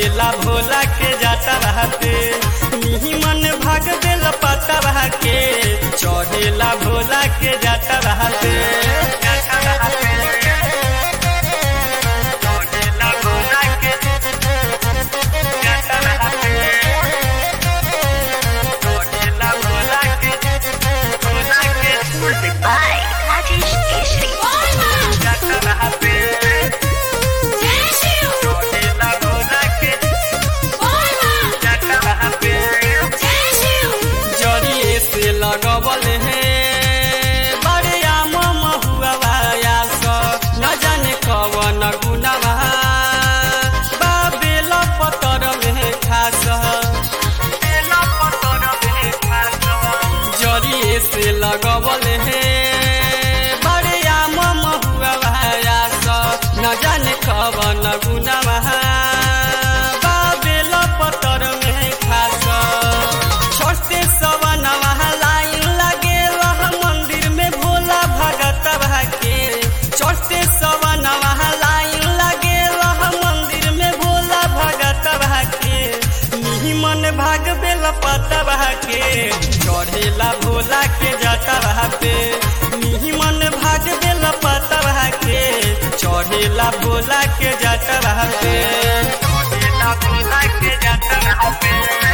चढ़ेला भोला के जाता रहते निमन भाग बेल पता रह के चढ़ेला भोला के जाता रहते जाता रहते। चढ़ेला भोला के जाता रहते। चढ़ेला भोला के भोला के Music by Rajesh Keshri. जाता रहते। चढ़ेला भोला के जाता रहते। जड़िए से लगबल है बड़े आम महुआ न जाने कवन गुनवा बाबेल पतर में खास जड़िए से लगबल है बड़े आम महुआ न जाने कवन गुनवा बाबेल पतर में खास छोटे सवनवा लाइन लगे रह मंदिर में भोला भगत के छोटे सवनवा लाइन लगे रह मंदिर में भोला भगत के निमन भाग बेल पतवा के चढ़ेला भोला के जटवा पे निमन भाग बेल पतवा के चढ़ेला भोला के जटवा पे चढ़ेला भोला के जटवा पे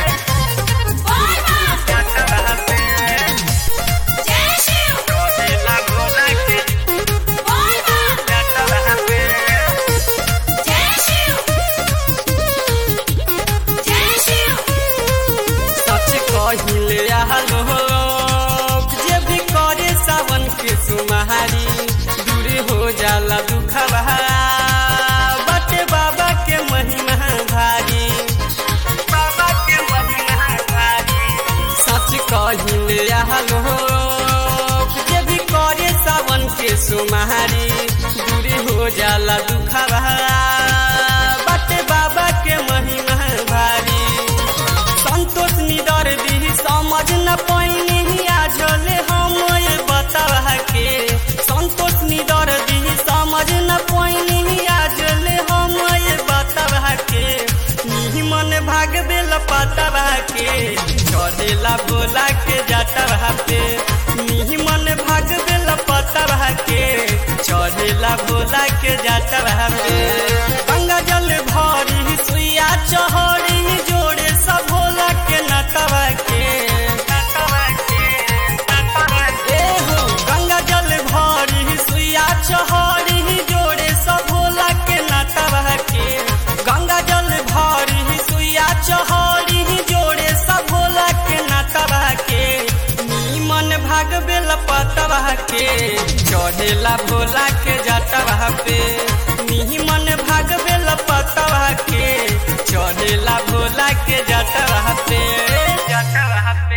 सच कहिले लोग जे भी करे सावन के सुमारी दूर हो जाला दुखवा बटे बाबा के महिमा भारी बाबा के महिमा भारी सच कहिले लोग जे भी करे सावन के सुमारी दूर हो जाला दुखवा बटे बाबा के महिमा भारी संतोष निदर दी समझ न पैनी आजले हम ये बतावा के संतोष निदर दी समझ न पैनी आजले हम ये बतावा के निमन भाग बेल पतावा के चढ़ेला बोला के जाता पे निमन भाग बेल पतावा के चढ़ेला बोला के जाता पे गंगा जल भरी सुइया चहरी जोड़े सब भोला के नटवा के ए हो गंगा जल भरी सुइया चहरी जोड़े सब भोला के नटवा के गंगा जल भरी सुइया चहरी जोड़े सब भोला के नटवा के निमन भाग बेल पतवा के चढ़ेला भोला के जटवा पे निमन भाग बेल पतवा के चढ़ेला भोला के जटवा पे जटवा